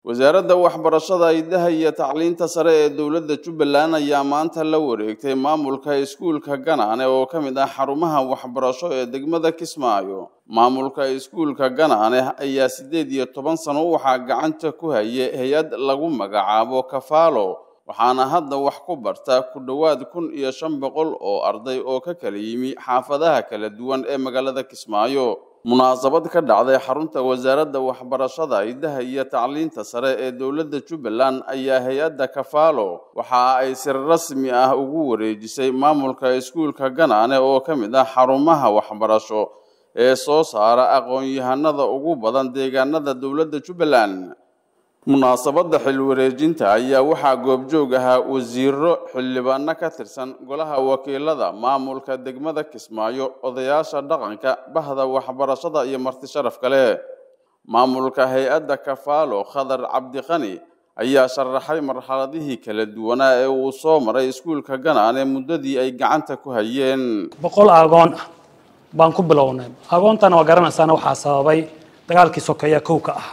wasaaradda waxbarashada idaha iyo tacliinta sare ee dowladda jubbaland ayaa maanta la wareegtay maamulka iskuulka ganaane oo ka mid ah xarumaha waxbarasho ee degmada kismaayo maamulka iskuulka ganaane ayaa siddeed iyo toban sano waxaa gacanta ku hayay hay-ad lagu magacaabo kafaalo waxaana hadda wax ku barta ku dhowaad kun iyo shan boqol oo arday oo ka kala yimi xaafadaha kala duwan ee magaalada kismaayo munaasabad ka dhacday xarunta wasaaradda waxbarashada idaha iyo tacliinta sare ee dowladda jubbaland ayaa hay-adda kafaalo waxa ay si rasmi ah ugu wareejisay maamulka iskuulka ganaane oo ka mid ah xarumaha waxbarasho ee soo saara aqoon-yahanada ugu badan deegaanada dowladda jubbaland munaasabadda xil wareejinta ayaa waxaa goobjoog ahaa wasiiro xildhibaano ka tirsan golaha wakiilada maamulka degmada kismaayo odayaasha dhaqanka bahda waxbarashada iyo marti sharaf kale maamulka hay-adda kafaalo khadar cabdiqani ayaa sharaxay marxaladihii kala duwanaa ee uu soo maray iskuulka ganaane muddadii ay gacanta ku hayeen boqol aagoon ah baan ku bilownay aagoontaana waa garanaysaana waxaa sababay dagaalkii sokeeya kowka ah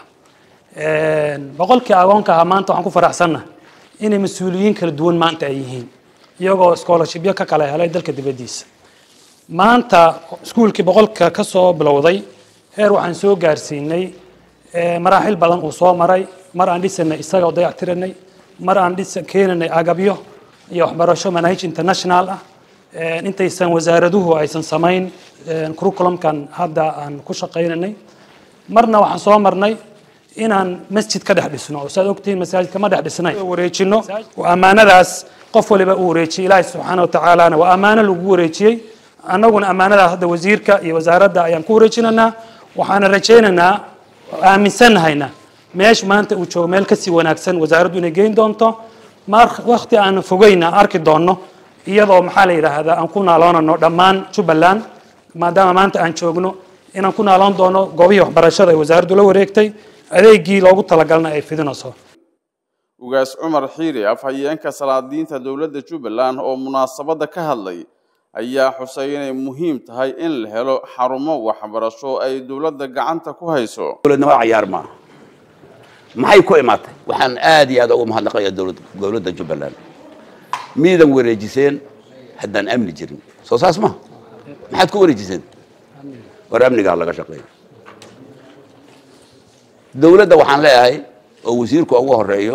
boqolkii agoonka ahaa maanta waxaan ku faraxsannahay inay mas-uuliyiin kala duwan maanta ay yihiin iyagoo scholarshipyo ka kala helay dalka dibaddiisa maanta iskuulkii boqolka ka soo bilowday heer waxaan soo gaarsiinay maraaxil badan uu soo maray mar aan dhisanay isaga oo dayactiranay mar aan dhisa keenanay agabyo iyo waxbarasho manahij international ah intaysan wasaaraduhu aysan samayn curriculumkan hadda aan ku shaqaynanay marna waxaan soo marnay inaan masjid ka dhex dhisno oo saad ogtihiin masaajidka ma dhex dhisnay wareejino oo ammaanadaas qof waliba uu wareejiyey ilaahi subxaana watacaalana waa ammaano lagu wareejiyey annaguna ammaanadaas hadda wasiirka iyo wasaaradda ayaan ku wareejinaynaa waxaana rajaynaynaa aaminsannahayna meesha maanta uu joogo meel kasii wanaagsan wasaaraddu inay geyn doonto mar wakti aan fogeyna arki doonno iyadoo maxaa la yidhaahdaa aan ku naaloonano dhammaan jubbaland maadaama maanta aan joogno inaan ku naaloon doono goobihii waxbarashada ee wasaaraddu la wareegtay adeegii loogu talagalna ay fidinayso ugaas cumar xiiri afhayeenka salaadiinta dowladda jubbaland oo munaasabadda ka hadlay ayaa xusay inay muhiim tahay in la helo xarumo waxbarasho ay dowladda gacanta ku hayso dowladnimo cayaar maaha maxay ku imaatay waxaan aad iyo aad ugu mahadnaqayaa dowladda jubbaland miidan wareejiseen haddaan amni jirin soo saas maha maxaad ku wareejiseen war amnigaa laga shaqeeya dowladda waxaan leeyahay oo wasiirku ugu horeeyo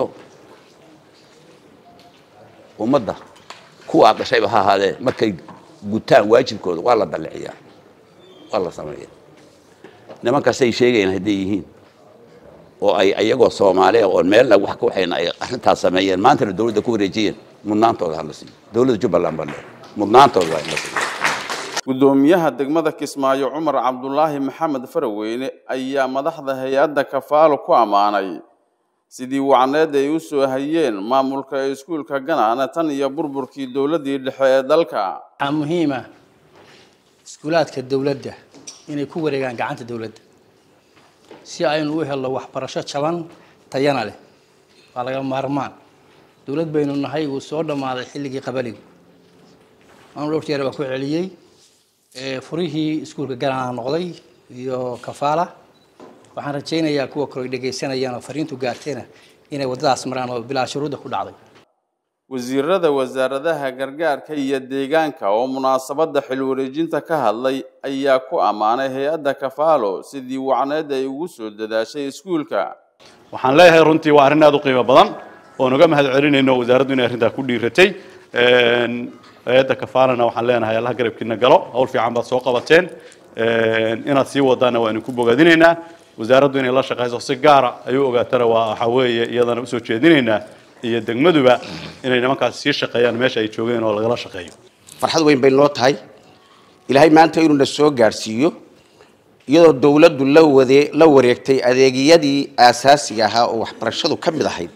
ummadda kuwaa dhashayba ha ahaadee markay gutaan waajibkooda waa la daliciyaa waa la sameeya nimankaasay sheegayaan hadday yihiin oo ay iyagoo soomaaliya oon meelna wax ka waxayna ay arrintaas sameeyeen maantana dowladda ku wareejiyeen mudnaantooda ha la siiyo dowladda jubbaland baa leeyahay mudnaantooda waa in la siiyo gudoomiyaha degmada kismaayo cumar cabdulaahi maxamed faraweyne ayaa madaxda hay-adda kafaalo ku ammaanay sidii wacneed ay u soo hayeen maamulka iskuulka ganaane tan iyo burburkii dowladdii dhexe ee dalka waxaa muhiima iskuulaadka dowladda inay ku wareegaan gacanta dowladda si aynu u helno waxbarasho jaban tayana leh waa laga maarmaan dowlad baynu nahay uu soo dhammaaday xilligii qabaligu anu dhowr jeer baa ku celiyey furihii iskuulka ganaana noqday iyo kafaala waxaan rajaynayaa kuwa kale dhegaysanayaan oo fariintu gaartayna inay waddadaas maraan oo bilaa shuruudda ku dhacday wasiirada wasaaradaha gargaarka iyo deegaanka oo munaasabadda xil wareejinta ka hadlay ayaa ku ammaanay hay-adda kafaalo sidii wacneed ay ugu soo dadaashay iskuulka waxaan leeyahay runtii waa arrin aad u qiimo badan oon uga mahad celinayno wasaaraddu inay arrintaa ku dhiiratay hay-adda kafaalana waxaan leenahay allah garabkiina galo hawl fiican baad soo qabateen inaad sii wadaana waanu ku bogaadinaynaa wasaaraddu inay la shaqayso si gaara ayuu ogaatana waa waxaa weeye iyadana usoo jeedinaynaa iyo degmaduba inay nimankaas sii shaqeeyaan meesha ay joogeen oo lagala shaqeeyo farxad weyn bay noo tahay ilaahay maanta inuu na soo gaarsiiyo iyadoo dowladdu la wade la wareegtay adeegyadii aasaasiga ahaa oo waxbarashadu ka mid ahayd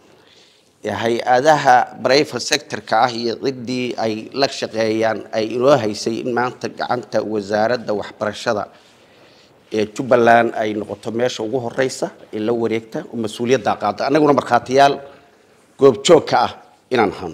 hay-adaha brivate sectorka ah iyo ciddii ay la shaqeeyaan ay inoo haysay in maanta gacanta wasaaradda waxbarashada ee jubbaland ay noqoto meesha ugu horeysa ee la wareegta oo mas-uuliyaddaa qaada annaguna markhaatiyaal goobjoog ka ah inaan hano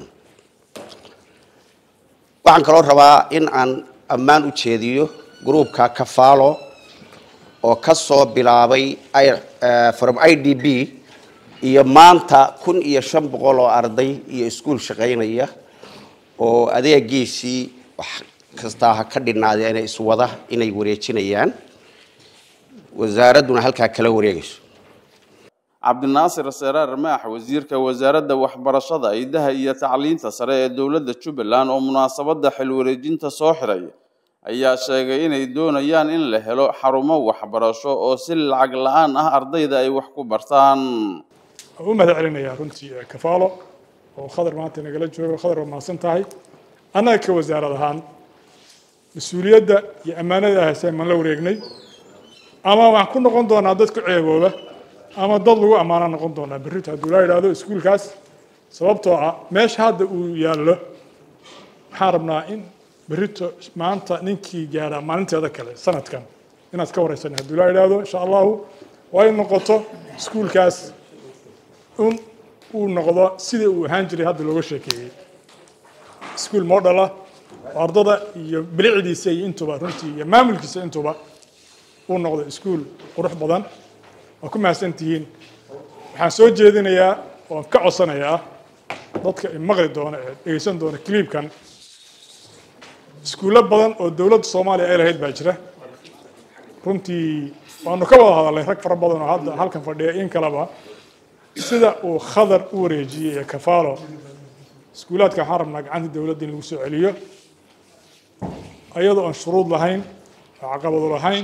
waxaan kaloo rabaa in aan ammaan u jeediyo gruubka kafaalo oo ka soo bilaabay from i d b iyo maanta kun iyo shan boqol oo arday iyo iskuul shaqaynaya oo adeegiisii wax kastaa ha ka dhinaadeena iswada inay wareejinayaan wasaaradduna halkaa kala wareegayso cabdinaasir seraar maax wasiirka wasaaradda waxbarashada idaha iyo tacliinta sare ee dowladda jubbaland oo munaasabadda xil wareejinta soo xiray ayaa sheegay inay doonayaan in la helo xarumo waxbarasho oo si lacag la-aan ah ardayda ay wax ku bartaan u mahad celinayaa runtii kafaalo oo khadar maanta nagala joogo khadar waa mahadsan tahay annaga ka wasaarad ahaan mas-uuliyadda iyo ammaanada hayseen maan la wareegnay ama waxaan ku noqon doonaa dad ku ceebooba ama dad lagu ammaana noqon doonaa berrito hadduu laa yidhaahdo iskuulkaas sababtoo ah meesha hadda uu yaallo waxaan rabnaa in berrito maanta ninkii gaadha maalinteeda kale sanadkan inaad ka wareysan hadduu laa yidhaahdo insha allahu waa in noqoto iskuulkaas un uu noqdo sidii uu ahaan jiray hadda looga sheekeeyey iskuul model ah oo ardada iyo bilicdiisa iyo intuba runtii iyo maamulkiisa intuba uu noqdo iskuul qurux badan waa ku mahadsan tihiin waxaan soo jeedinayaa oon ka codsanayaa dadka maqli doona ee dhegeysan doona cliibkan iskuullo badan oo dowladda soomaaliya ay lahayd baa jira runtii waanu ka wada hadalnay rag fara badan oo hadda halkan fadhiya in kaleba sida uu khadar u wareejiyey ee kafaalo iskuulaadka waxaan rabnaa gacanta dowladda in lagu soo celiyo iyadoo aan shuruud lahayn oo caqabado lahayn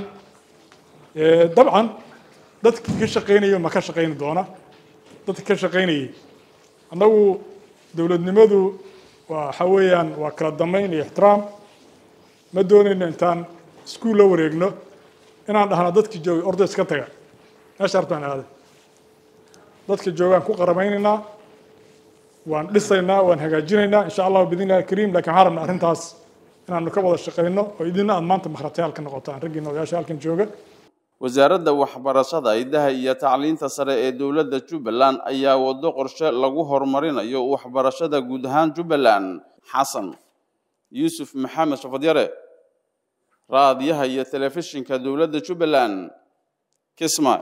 dabcan dadkii ka shaqaynayo ma ka shaqayni doona dadka ka shaqaynayay annagu dowladnimadu waa waxa weeyaan waa kala dambeyn iyo ixtiraam ma doonayno intaan iskuul la wareegno inaan dhahno dadkii joogay orday iska taga meesha hartaan aaday dadka joogaan ku qaramaynaynaa waan dhisaynaa waan hagaajinaynaa insha allahu bidn illahi kariim lakin waxaan rabnaa arrintaas inaanu ka wada shaqayno oo idina aad maanta makhratayaal ka noqotaan raggiina odayaasha halkan jooga wasaaradda waxbarashada idaha iyo tacliinta sare ee dowladda jubbaland ayaa wado qorshe lagu horumarinayo waxbarashada guud ahaan jubbaland xasan yuusuf maxamed shafadyare raadiyaha iyo telefishinka dowladda jubbaland kisma